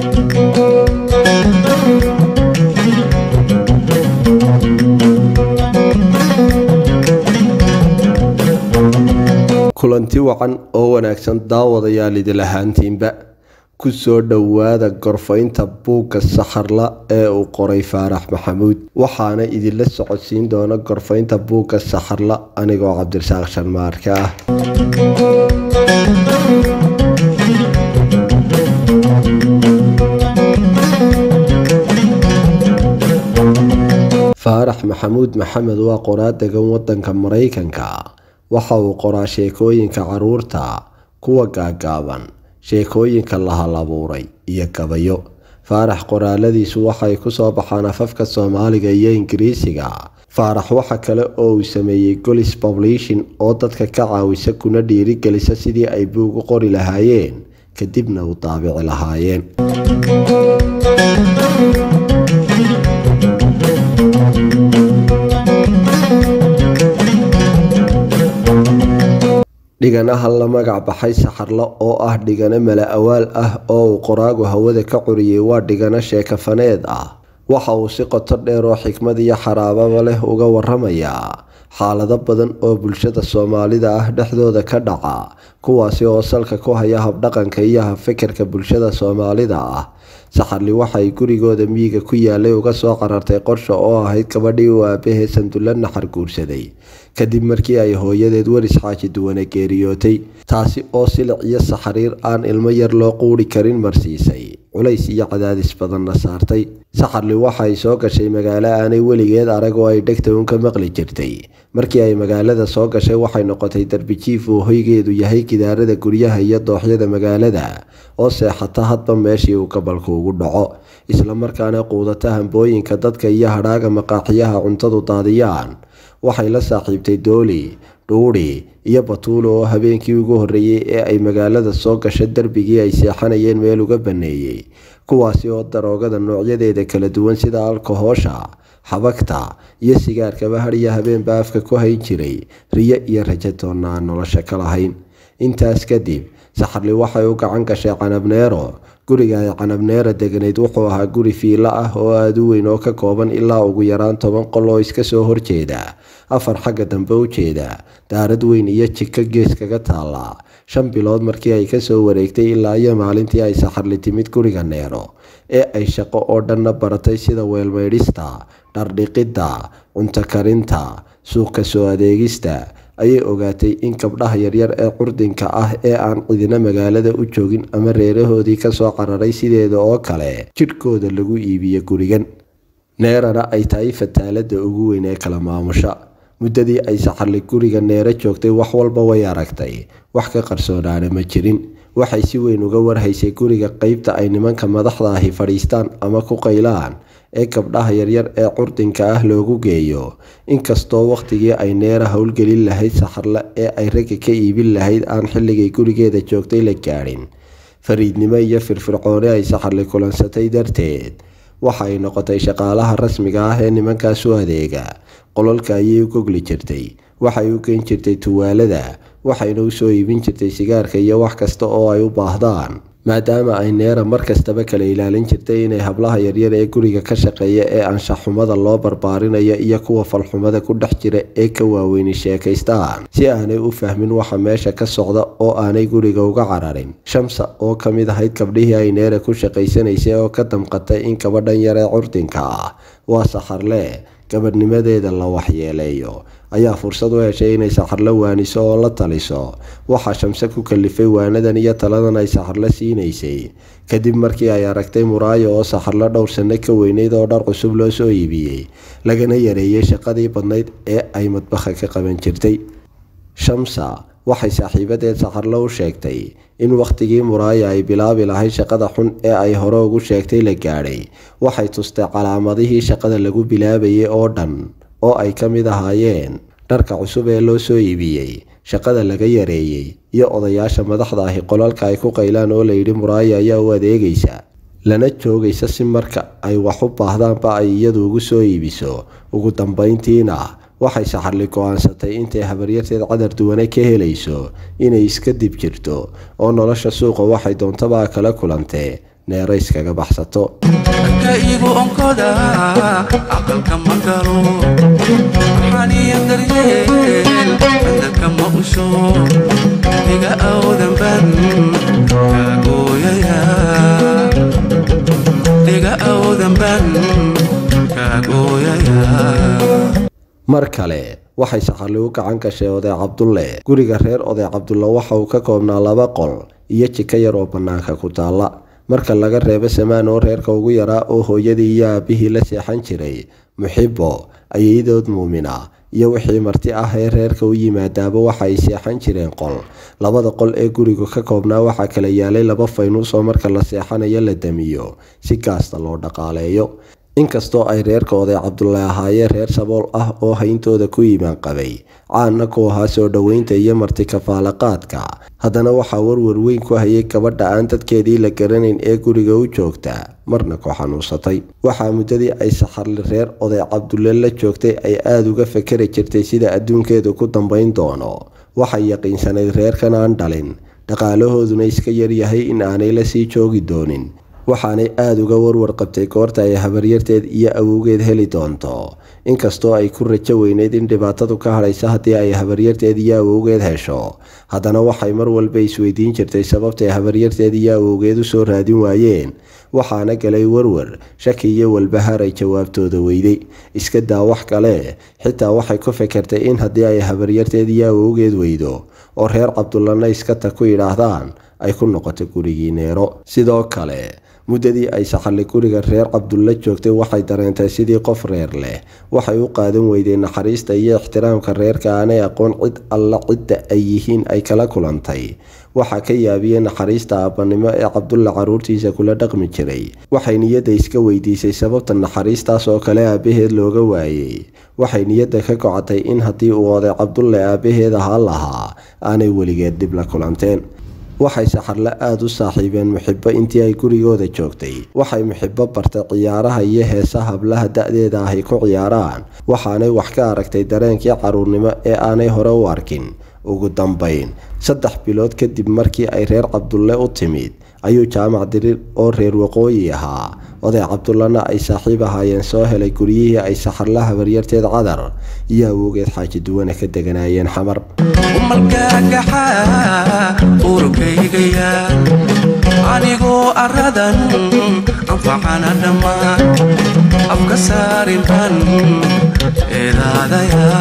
kulanti wacan oo wanaagsan daawadayaal idil ahaantiinba ku soo dhowaada gorfaynta buugga saxarla ee uu qoray faarax maxamuud waxaana idinla socodsiin doona gorfaynta buugga saxarla anigoo cabdirasaaq sharmaarka ah faarax maxamuud maxamed waa qoraa degan wadanka maraykanka waxa uu qoraa sheekooyinka caruurta kuwa gaagaaban sheekooyinka la hal abuuray iyo gabayo faarax qoraaladiisu waxay kusoo baxaan afafka soomaaliga iyo ingiriisiga faarax waxa kale oo uu sameeyey golis publishin oo dadka ka caawisa kuna dhiirigelisa sidii ay buug u qori lahaayeen kadibna u daabici lahaayeen dhiganaha la magac baxay saxarlo oo ah dhigano mala awaal ah oo uu qoraagu hawada ka curiyey waa dhigano sheekafaneed ah waxa uu si qoto dheer oo xikmad iyo xaraababa leh uga waramayaa xaalado badan oo bulshada soomaalida ah dhexdooda ka dhaca kuwaasi oo salka ku haya habdhaqanka iyo habfikirka bulshada soomaalida ah saxarli waxay gurigooda miyiga ku yaalay uga soo qarartay qorsha oo ahayd gabadhii uu aabahee sandulla naxar guursaday kadib markii ay hooyadeed weris xaaji duwane geeriyootay taasi oo silic iyo saxariir aan ilmo yar loo quuri karin marsiisay culays iyo cadaadis badanna saartay saxarli waxay soo gashay magaalo aanay weligeed arag oo ay dhegta uun ka maqli jirtay markii ay magaalada soo gashay waxay noqotay darbijiif uu hoygeedu yahay gidaarada guryaha iyo dooxyada magaalada oo seexata hadba meeshii uu gabalku ugu dhaco islamarkaana quudata hambooyinka dadka iyo hadhaaga maqaaxiyaha cuntadu daadiyaan waxay la saaxiibtay dooli dhuudhi iyo batuulo oo habeenkii ugu horreeyey ee ay magaalada soo gasho darbigii ay seexanayeen meel uga banneeyey kuwaasi oo daroogada noocyadeeda kala duwan sida alkohoosha xabagta iyo sigaarkaba hadhiyo habeenba afka ku hayn jiray riyo iyo rajatoonna aan nolosha ka lahayn intaas kadib saxarli waxay u gacan gashay canabneero guriga ay canabneera deganayd wuxuu ahaa guri fiilo ah oo aada u weyn oo ka kooban ilaa ugu yaraan toban qol oo iska soo horjeeda afar xagga dambe u jeeda daarad weyn iyo jiko gees kaga taalla shan bilood markii ay kasoo wareegtay ilaa iyo maalintii ay saxarli timid guriga neero ee ay shaqo oo dhanna baratay sida weelmaydhista dhardhiqidda cunto karinta suuqa soo adeegista ayay ogaatay in gabdhaha yaryar ee curdinka ah ee aan cidina magaalada u joogin ama reerahoodii kasoo cararay sideeda oo kale jidhkooda lagu iibiyo gurigan neerana ay tahay fataalada ugu weyn ee kala maamusha muddadii ay saxarli guriga neero joogtay wax walba way aragtay wax ka qarsoonaana ma jirin waxay si weyn uga warhaysay guriga qeybta ay nimanka madaxda ahi fadhiistaan ama ku qaylaan ee gabdhaha yaryar ee curdinka ah loogu geeyo inkastoo wakhtigii ay neera howlgelin lahayd saxarle ee ay ragga ka iibin lahayd aan xilligay gurigeeda joogtay la gaadhin fariidnimo iyo firfircooni ay saxarli kulansatay darteed waxa ay noqotay shaqaalaha rasmiga ah ee nimankaas u adeega qololka ayay u gogli jirtay waxay u geen jirtay tuwaalada waxayna u soo iibin jirtay sigaarka iyo wax kasta oo ay u baahdaan maadaama ay neera mar kastaba kala ilaalin jirtay inay hablaha yaryar ee guriga ka shaqeeya ee anshaxxumada loo barbaarinayo iyo kuwa falxumada ku dhex jira ee ka waaweyni sheekaystaan si aanay u fahmin waxa meesha ka socda oo aanay guriga uga cararin shamsa oo ka mid ahayd gabdhihii ay neera ku shaqaysanaysay oo ka damqatay in gabadhan yar ee curdinka ah waa saxarle gabadhnimadeeda la waxyeeleeyo ayaa fursad u heshay inay saxarlo waaniso oo la taliso waxaa shamse ku kalifay waanadan iyo taladan ay saxarlo siinaysay kadib markii ay aragtay muraayo oo saxarlo dhowr sanno ka weyneyd oo dhar cusub loo soo iibiyey lagana yareeyey shaqadii badnayd ee ay madbaha ka qaban jirtay shamsa waxay saaxiibadeed saxarlo u sheegtay in wakhtigii muraaya ay bilaabi lahayd shaqada xun ee ay hore ugu sheegtay la gaadhay waxay tustay calaamadihii shaqada lagu bilaabayay oo dhan oo ay ka mid ahaayeen dharka cusub ee loo soo iibiyey shaqada laga yareeyey iyo odayaasha madaxda ahi qolalka ay ku qaylaan oo layidhi muraaya ayaa u adeegaysa lana joogaysa si marka ay wax u baahdaanba ay iyadu ugu soo iibiso ugu dambayntiina waxay saxarli go-aansatay intay habaryarteed cadar duwane ka helayso inay iska dib jirto oo nolosha suuqa waxay doontaba kala kulantee neero iskaga baxsato ka igu onkoda aqalka ma galo maxaaniya daryeel candaka ma usho iga awdan ban kaagooyaya iga awdan ban kaagooyaya mar kale waxay saxarli u gacan gashay oday cabdulle guriga reer oday cabdulle waxa uu ka koobnaa laba qol iyo jiko yar oo bannaanka ku taalla marka laga reebo samaan oo reerka ugu yaraa oo hooyadii iyo aabihii la seexan jiray muxibo ayayadood muumina iyo wixii marti ah ee reerka u yimaadaaba waxa ay seexan jireen qol labada qol ee gurigu ka koobnaa waxaa kala yaalay laba faynuus oo marka la seexanayo la damiyo si gaasta loo dhaqaaleeyo inkastoo ay reerka oday cabdulle ahaayeen reer sabool ah oo hayntooda ku iimaan qabay caanna ku ahaa soo dhoweynta iyo marti kafaalaqaadka haddana waxaa warwar weyn ku hayay gabadha aan dadkeedii la garanayn ee guriga u joogta marna ku xanuunsatay waxaa muddadii ay saxarli reer oday cabdulle la joogtay ay aada uga fakeri jirtay sida adduunkeedu ku dambayn doono waxay yaqiinsanayd reerkan aan dhalin dhaqaalahooduna iska yaryahay in aanay la sii joogi doonin waxaanay aada uga warwar qabtay goorta ay habaryarteed iyo awowgeed heli doonto inkastoo ay ku rajo weyneyd in dhibaatadu ka hadhaysa haddii ay habaryarteed iyo awowgeed hesho haddana waxay mar walba isweydiin jirtay sababtay habaryarteed iyo awowgeed u soo raadin waayeen waxaana galay warwar shaki iyo walbahaar ay jawaabtooda weyday iska daa wax kale xitaa waxay ku fekertay in haddii ay habaryarteed iyo awowgeed weydo oo reer cabdullana iskata ku yidhaahdaan ay ku noqoto gurigii neero sidoo kale muddadii ay saxalli guriga reer cabdulle joogtay waxay dareentay sidii qof reer leh waxay u qaadan weyday naxariista iyo ixtiraamka reerka aanay aqoon cid alla cidda ay yihiin ay kala kulantay waxaa ka yaabiyey naxariista aabbanimo ee cabdulle carruurtiisa kula dhaqmi jiray waxay niyadda iska weydiisay sababta naxariistaas oo kale aabbaheed looga waayey waxay niyadda ka gocotay in haddii uu oday cabdulle aabbaheed ahaa lahaa aanay weligeed dhib la kulanteen waxay saxarle aada u saaxiibeen muxibo intii ay gurigooda joogtay waxay muxibo bartay ciyaaraha iyo heesa hablaha da-deeda ahy ku ciyaaraan waxaanay wax ka aragtay dareenkii caruurnimo ee aanay hore u arkin ugu dambayn saddex bilood kadib markii ay reer cabdulle u timid ayuu jaamac dirir oo reer waqooyi ahaa oday cabdullana ay saaxiib ahaayeen soo helay guryihii ay saxarla habaryarteed cadar iyo awowgeed xaaji duwana ka deganaayeen xamar umalkaagaxaa urkaygaya anigoo aradan anfacana dhammaan afka saarin ban eedaadaya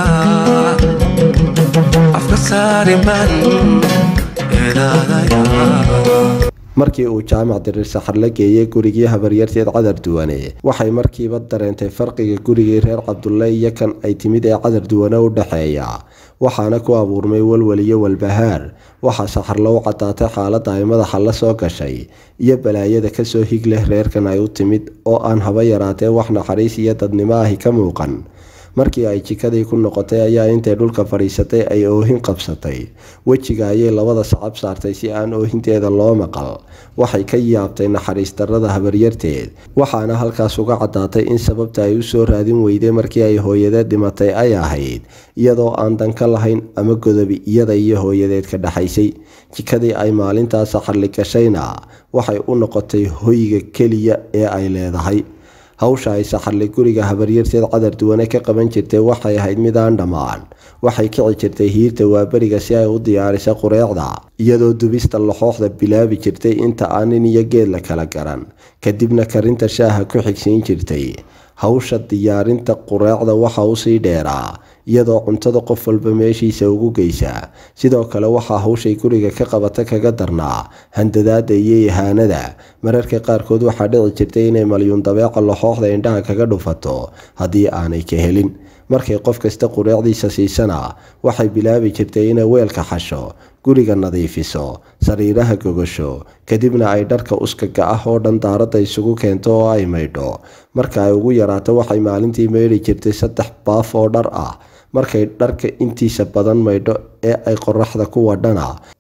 afka saarin ban eedaadaya markii uu jaamac dirir saxarla geeyey gurigii habaryarteed cadar duwane waxay markiiba dareentay farqiga gurigii reer cabdulle iyo kan ay timid ee cadar duwane u dhexeeya waxaana ku abuurmay walwal iyo walbahaar waxaa saxarla u caddaatay xaaladda ay madaxa la soo gashay iyo balaayada kasoo hig leh reerkan ay u timid oo aan haba yaraatee wax naxariis iyo dadnimo ahi ka muuqan markii ay jikadii ku noqotay ayaa intay dhulka fadhiisatay ay oohin qabsatay wejiga ayay labada sacab saartay si aan oohinteeda loo maqal waxay ka yaabtay naxariis darrada habaryarteed waxaana halkaas uga caddaatay in sababta ay u soo raadin weyday markii ay hooyadeed dhimatay ay ahayd iyadoo aan dan ka lahayn ama godobi iyada iyo hooyadeed ka dhexaysay jikadii ay maalintaas saxarli gashayna waxay u noqotay hoyga keliya ee ay leedahay hawsha ay saxarli guriga habaryarteed cadar duwane ka qaban jirtay waxay ahayd mid aan dhammaan waxay kici jirtay hiirta waaberiga si ay u diyaariso qureecda iyadoo dubista laxooxda bilaabi jirtay inta aan nin iyo geed la kala garan kadibna karinta shaaha ku xigsiin jirtay hawsha diyaarinta qureecda waxa usii dheeraa iyadoo cuntada qof walba meeshiisa ugu geysa sidoo kale waxaa hawshay guriga ka qabata kaga darnaa handadaada iyo ihaanada mararka qaarkood waxaa dhici jirtay inay malyuun dabeeca laxooxda indhaha kaga dhufato haddii aanay ka helin markay qof kasta qureecdiisa siisana waxay bilaabi jirtay inay weelka xasho guriga nadiifiso sariiraha gogasho kadibna ay dharka uskaga ah oo dhan daaradda isugu keento oo ay maydho marka ay ugu yaraato waxay maalintii maydhi jirtay saddex baaf oo dhar ah markay dharka intiisa badan maydho ee ay qoraxda ku wadhana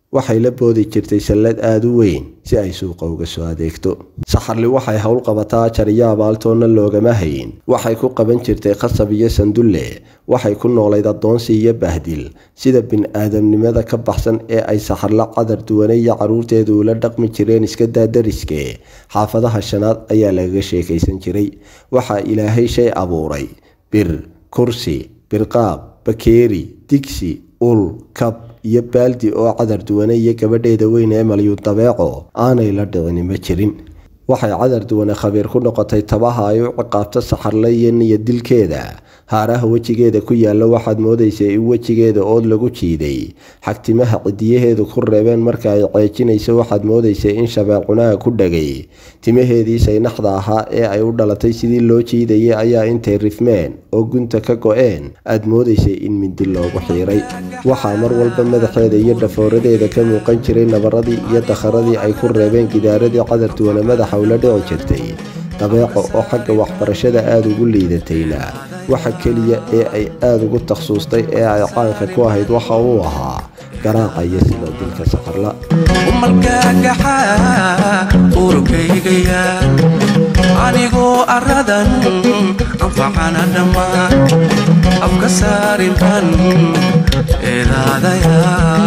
waxay la boodi jirtay sallad aada u weyn si ay suuqa uga soo adeegto saxarli waxay howl qabataa jariyo abaaltoonna loogama hayin waxay ku qaban jirtay qasab iyo sandulle waxay ku noolayd addoonsi iyo bahdil sida bin-aadamnimada ka baxsan ee ay saxarla cadar duwane iyo carruurteedu ula dhaqmi jireen iska daadariske xaafadaha shanaad ayaa lagaga sheekaysan jiray waxaa ilaahay shay abuuray bir kursi birqaab bakeeri digsi ul kab iyo baaldi oo cadar duwane iyo gabadheeda weyn ee malyuud dabeeco aanay la dhicini ma jirin waxay cadar duwane khabiir ku noqotay tabaha ay u ciqaabto saxarle iyo niya dilkeeda haaraha wejigeeda ku yaalla waxaad moodaysay in wejigeeda ood lagu jiiday xagtimaha cidiyaheedu ku reebeen marka ay ceejinayso waxaad moodaysay in shabeecunaha ku dhagay timaheedii saynaxda ahaa ee ay u dhalatay sidii loo jiidayay ayaa intay rifmeen oo gunta ka go-een aad moodaysay in mindi loogu xiiray waxaa mar walba madaxeeda iyo dhafooradeeda ka muuqan jiray nabaradii iyo dakharadii ay ku reebeen gidaaradii cadar duwane madaxa ula dhici jirtay dabeeco oo xagga waxbarashada aada ugu liidatayna waxa keliya ee ay aada ugu takhsuustay ee ay caanka ku ahayd waxa uu ahaa garaaca iyo sidoo dilka safarla umalkaagaxaa urkaygaya anigoo aradan anfacana dhammaan afka saarin ban eedaadaya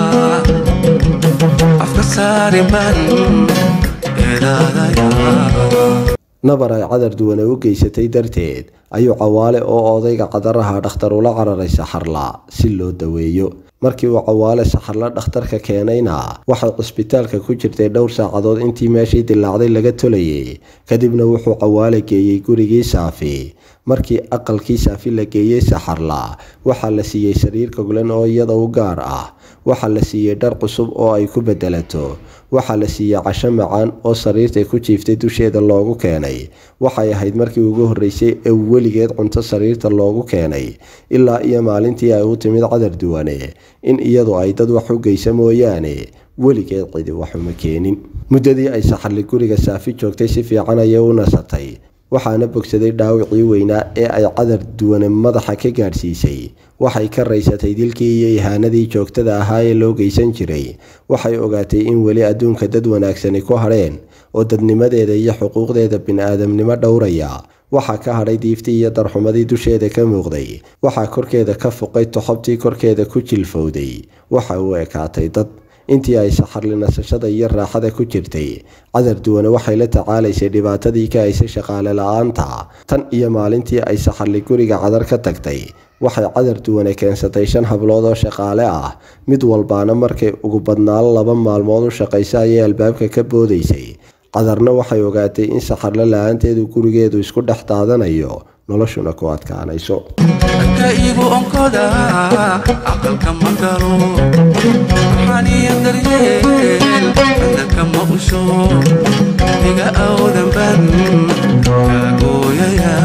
afka saarin ban eedaadaya nabar ay cadar duwane u geysatay darteed ayuu cawaale oo odayga cadaraha dhakhtar ula cararay saxarla si loo daweeyo markii uu cawaale saxarla dhakhtarka keenayna waxay cisbitaalka ku jirtay dhowr saacadood intii meeshii dilaacday laga tolayay kadibna wuxuu cawaale geeyey gurigii saafi markii aqalkii saafi la geeyey saxarla waxaa la siiyey sariir goglan oo iyada u gaar ah waxaa la siiyey dhar cusub oo ay ku bedelato waxaa la siiyey casho macaan oo sariirtay ku jiiftay dusheeda loogu keenay waxay ahayd markii ugu horreysay ee weligeed cunto sariirta loogu keenay ilaa iyo maalintii ay u timid cadar duwane in iyadu ay dad wax u geysa mooyaane weligeed cidi waxuma keenin muddadii ay saxarli guriga saafi joogtay si fiican ayay u nasatay waxaana bogsaday dhaawicii weynaa ee ay cadar duwane madaxa ka gaadhsiisay waxay ka raysatay dilkii iyo ihaanadii joogtada ahaa ee loo geysan jiray waxay ogaatay in weli adduunka dad wanaagsani ku hadheen oo dadnimadeeda iyo xuquuqdeeda bin-aadamnimo dhowraya waxaa ka hadhay diiftii iyo darxumadii dusheeda ka muuqday waxaa korkeeda ka fuqay toxobtii korkeeda ku jilfowday waxa uu ekaatay dad intii ay saxarli nasashada iyo raaxada ku jirtay cadar duwane waxay la tacaalaysay dhibaatadii ka haysay shaqaale la-aanta tan iyo maalintii ay saxarli guriga cadar ka tagtay waxay cadar duwane keensatay shan hablood oo shaqaale ah mid walbaana markay ugu badnaan laba maalmood u shaqaysa ayay albaabka ka boodaysay cadarna waxay ogaatay in saxarle la-aanteedu gurigeedu isku dhex daadanayo noloshuna ku adkaanayso ka igu onkoda aqalka ma galo maxaaniya daryeel dadka ma usho iga awdan ban kaagooyaya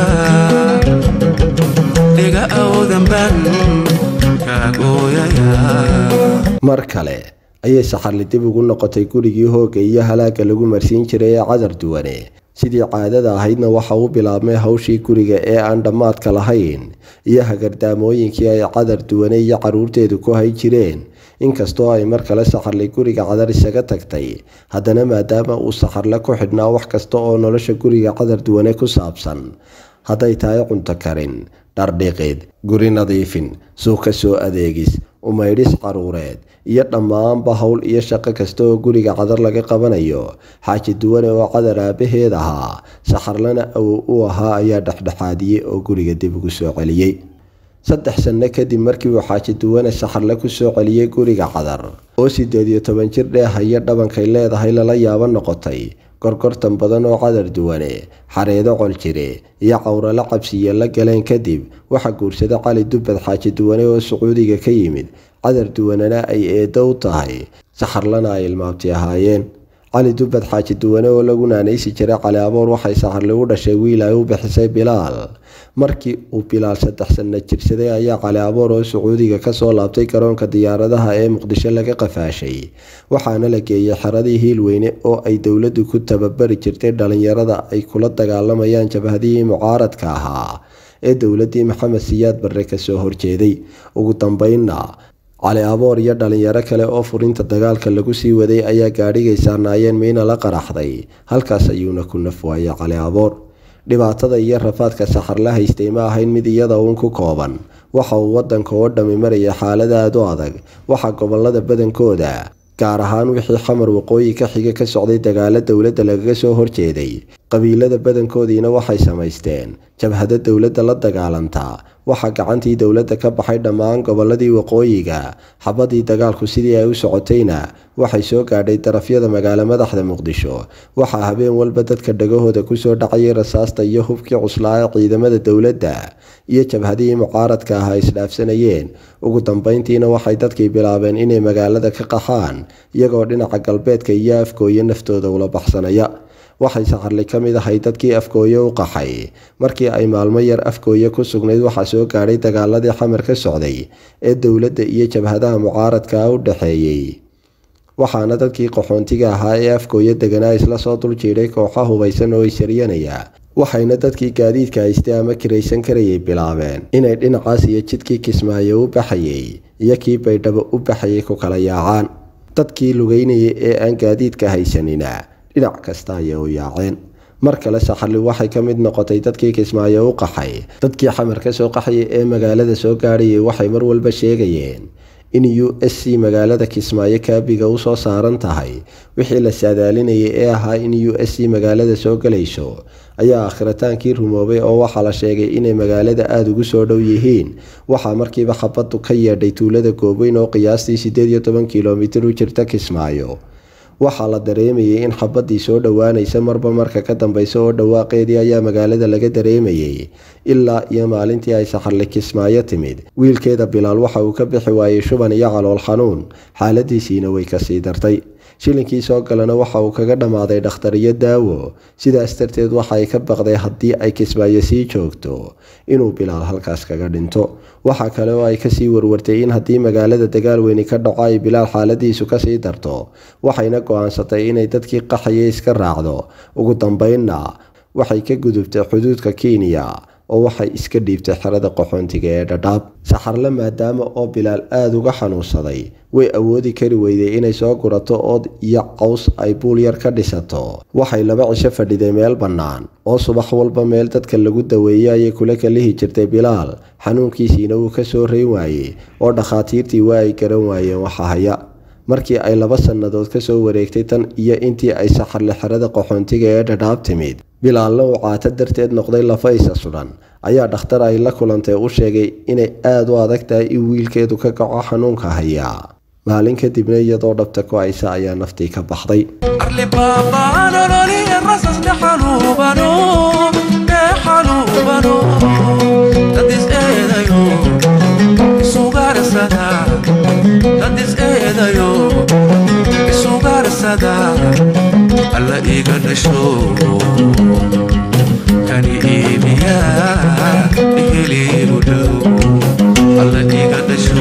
iga awdan ban kaagooyaya mar kale ayay saxarli dib ugu noqotay gurigii hoogga iyo halaagga lagu marsiin jiray ee cadar duwane sidii caadada ahaydna waxa uu bilaabmay hawshii guriga ee aan dhammaadka lahayn iyo hagardaamooyinkii ay cadar duwane iyo carruurteedu ku hay jireen inkastoo ay mar kale saxarli guriga cadar isaga tagtay haddana maadaama uu saxarle ku xidhnaa wax kasta oo nolosha guriga cadar duwane ku saabsan hadday tahay cunto karin dhardhiqid guri nadiifin suuq ka soo adeegis umaydhis caruureed iyo dhammaanba howl iyo shaqo kasta oo guriga cadar laga qabanayo xaaji duwane oo cadar aabaheed ahaa saxarlana awow u ahaa ayaa dhexdhexaadiyey oo guriga dib ugu soo celiyey saddex sanno kadib markii uu xaaji duwane saxarle ku soo celiyey guriga cadar oo siddeed iyo toban jir dheehaya dhabankay leedahay lala yaabo noqotay gorgortan badan oo cadar duwane xareedo coljire iyo cawralo cabsiya la galeen kadib waxaa guursada cali dubbad xaaji duwane oo sacuudiga ka yimid cadar duwanena ay eeddo u tahay saxarlana ay ilmaabti ahaayeen cali dubbad xaaji duwane oo lagu naanaysi jiray cali aboor waxay saxarli u dhashay wiil ay u bixisay bilaal markii uu bilaal saddex sanno jirsaday ayaa cali aboor oo sacuudiga kasoo laabtay garoonka diyaaradaha ee muqdisho laga qafaashay waxaana la geeyey xeradii hiilweyne oo ay dowladdu ku tababari jirtay dhalinyarada ay kula dagaalamayaan jabhadihii mucaaradka ahaa ee dowladdii maxamed siyaad barre kasoo horjeeday ugu dambeynna cali aboor iyo dhalinyaro kale oo furinta dagaalka lagu sii waday ayaa gaadhigay saarnaayeen miina la qaraxday halkaas ayuuna ku naf waayay cali aboor dhibaatada iyo rafaadka saxar la haystay ma ahayn mid iyada uun ku kooban waxa uu wadanka oo dhammi maraya xaalad aada u adag waxa gobolada badankooda gaar ahaan wixii xamar waqooyi ka xiga ka socday dagaalo dowladda lagaga soo horjeeday qabiilada badankoodiina waxay samaysteen jabhado dowladda la dagaalanta waxaa gacantii dowladda ka baxay dhammaan goboladii waqooyiga xabadii dagaalku sidii ay u socotayna waxay soo gaadhay darafyada magaalo madaxda muqdisho waxaa habeen walba dadka dhagahooda kusoo dhacayay rasaasta iyo hubkii cuslaa ee ciidamada dowladda iyo jabhadihii mucaaradka ah ay isdhaafsanayeen ugu dambeyntiina waxay dadkii bilaabeen inay magaalada ka qaxaan iyagoo dhinaca galbeedka iyo afkooye naftooda ula baxsanaya waxay saxarli ka mid ahay dadkii afkooye u qaxay markii ay maalmo yar afkooye ku sugnayd waxaa soo gaadhay dagaaladii xamar ka socday ee dowladda iyo jabhadaha mucaaradka u dhexeeyey waxaana dadkii qaxoontiga ahaa ee afkooye deganaa isla soo dul jiidhay kooxa hubaysan oo isaryanaya waxayna dadkii gaadiidka haystay ama kiraysan karayay bilaabeen inay dhinacaas iyo jidkii kismaayo u baxayay iyo kii baydhabo u baxayay ku kala yaacaan dadkii lugeynayay ee aan gaadiidka haysanina dhinac kasta ayay u yaaceen mar kale saxarli waxay ka mid noqotay dadkii kismaayo u qaxay dadkii xamar ka soo qaxayay ee magaalada soo gaadhayay waxay mar walba sheegayeen in u s c magaalada kismaayo kaabiga u soo saaran tahay wixii la saadaalinayay ee ahaa in u s c magaalada soo galayso ayaa akhritaankii rumoobay oo waxaa la sheegay inay magaalada aada ugu soo dhow yihiin waxaa markiiba xabaddu ka yeedhay tuulada goobeyn oo qiyaastii siddeed iyo toban kilomitir u jirta kismaayo waxaa la dareemayay in xabadii soo dhowaanaysa marba marka ka dambeysa oo dhawaaqeedii ayaa magaalada laga dareemayay ilaa iyo maalintii ay saxarli kismaayo timid wiilkeeda bilaal waxa uu ka bixi waayey shuban iyo calool xanuun xaaladiisiina way kasii dartay shilinkii soo galana waxa uu kaga dhammaaday dhakhtar iyo daawo sidaas darteed waxa ay ka baqday haddii ay kismaayo sii joogto inuu bilaal halkaas kaga dhinto waxaa kale oo ay kasii warwartay in haddii magaalada dagaal weyni ka dhaco ay bilaal xaaladiisu kasii darto waxayna go-aansatay inay dadkii qaxaya iska raacdo ugu dambeynna waxay ka gudubtay xuduudka kenya oo waxay iska dhiibtay xerada qaxoontiga ee dhadhaab saxarle maadaama oo bilaal aada uga xanuunsaday way awoodi kari weyday inay soo gurato ood iyo caws ay buul yar ka dhisato waxay laba cisho fadhiday meel bannaan oo subax walba meel dadka lagu daweeyey ayay kula kalihi jirtay bilaal xanuunkiisiina wuu ka soo reyn waayey oo dhakhaatiirtii waa ay garan waayeen waxa haya markii ay laba sannadood ka soo wareegtay tan iyo intii ay saxarle xerada qaxoontiga ee dhadhaab timid bilaalna uu caato darteed noqday lafa isa sudhan ayaa dhakhtar ay la kulantay u sheegay inay aada u adag tahay in wiilkeedu ka kaco xanuunka hayaa maalin kadibna iyadoo dhabta ku haysa ayaa naftii ka baxday arli baabaan ololiya rasasna xanuubano ee xanuubano dad is eedayo isugarsada dad is eedayo isugarsada alla iga dhasho kani iibiya iheliigu dhow alla iga dhasho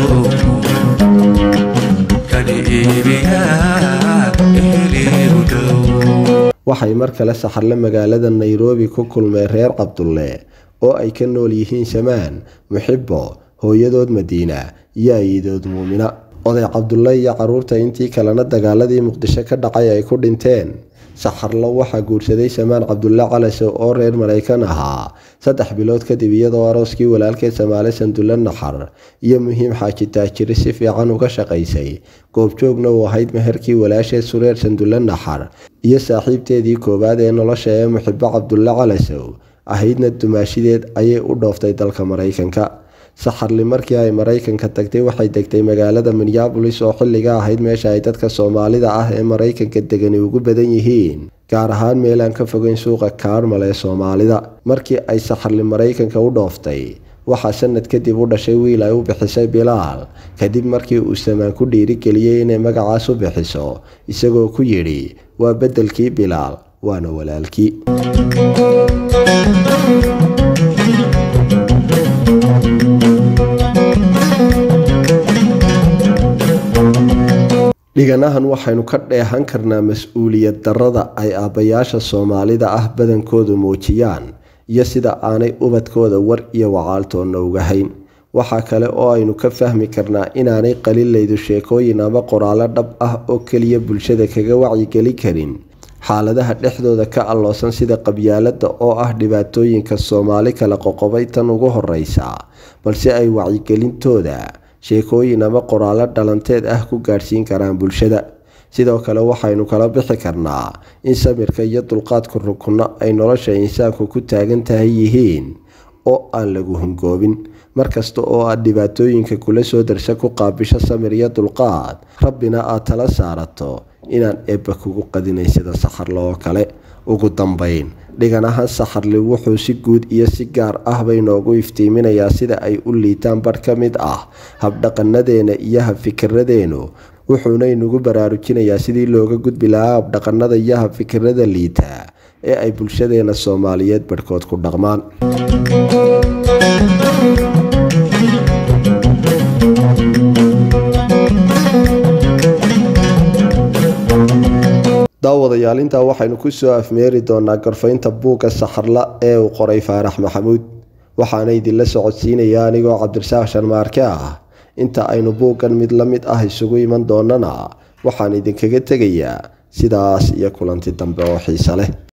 kani iibiya iheliigu dhow waxay mar kale saxarle magaalada nairobi ku kulmeen reer cabdulle oo ay ka nool yihiin shamaan muxibo hooyadood madiina iyo ayidood muumina oday cabdulle iyo caruurta intii kalena dagaaladii muqdisho ka dhacay ay ku dhinteen saxarlo waxaa guursaday samaan cabdulle calasow oo reer maraykan ahaa saddex bilood kadib iyadoo arooskii walaalkeed samaale sandulle naxar iyo muhiim xaaji taajiri si fiican uga shaqaysay goobjoogna uu ahayd meherkii walaasheed sureer sandulle naxar iyo saaxiibteedii koowaad ee nolosha ee muxibo cabdulle calasow ahaydna dumaashideed ayay u dhooftay dalka maraykanka saxarli markii ay maraykanka tagtay waxay degtay magaalada minneabolis oo xilliga ahayd meesha ay dadka soomaalida ah ee maraykanka degani ugu badan yihiin gaar ahaan meel aan ka fogeyn suuqa kaarmal ee soomaalida markii ay saxarli maraykanka u dhooftay waxaa sanad kadib u dhashay wiil ay u bixisay bilaal kadib markii uu samaan ku dhiirigeliyey inay magacaas u bixiso isagoo ku yidhi waa beddelkii bilaal waana walaalkii dhiganahan waxaynu ka dheehan karnaa mas-uuliyad darrada ay aabbayaasha soomaalida ah badankoodu muujiyaan iyo sida aanay ubadkooda war iyo wacaaltoonna uga hayn waxaa kale oo aynu ka fahmi karnaa inaanay qalilaydu sheekooyin ama qoraallo dhab ah oo keliya bulshada kaga wacyigeli karin xaaladaha dhexdooda ka alloosan sida qabyaalada oo ah dhibaatooyinka soomaali kala qoqobay tan ugu horeysa balse ay wacyigelintooda sheekooyin ama qoraallo dhalanteed ah ku gaadhsiin karaan bulshada sidoo kale waxaynu kala bixi karnaa in samirka iyo dulqaadku rukunno ay nolosha insaanku ku taagan tahay yihiin oo aan lagu hungoobin markasta oo aad dhibaatooyinka kula soo darsa ku qaabisho samir iyo dulqaad rabbina aad tala saarato inaan eebba kugu qadinay sida saxarle oo kale ugu dambeyn dhiganahan saxarli wuxuu si guud iyo si gaar ah bay noogu iftiiminayaa sida ay u liitaan badh ka mid ah habdhaqanadeena iyo habfikiradeenu wuxuuna inugu baraarujinayaa sidii looga gudbi lahaa habdhaqanada iyo habfikirada liita ee ay bulshadeena soomaaliyeed badhkood ku dhaqmaan daawadayaal intaa waxaynu kusoo afmeeri doonaa gorfaynta buugga saxarla ee uu qoray faarax maxamuud waxaana idinla socodsiinaya anigoo cabdirasaaq sharmaarke ah inta aynu buuggan mid la mid ah isugu iman doonana waxaan idinkaga tegayaa sidaas iyo kulanti dambe oo xiise leh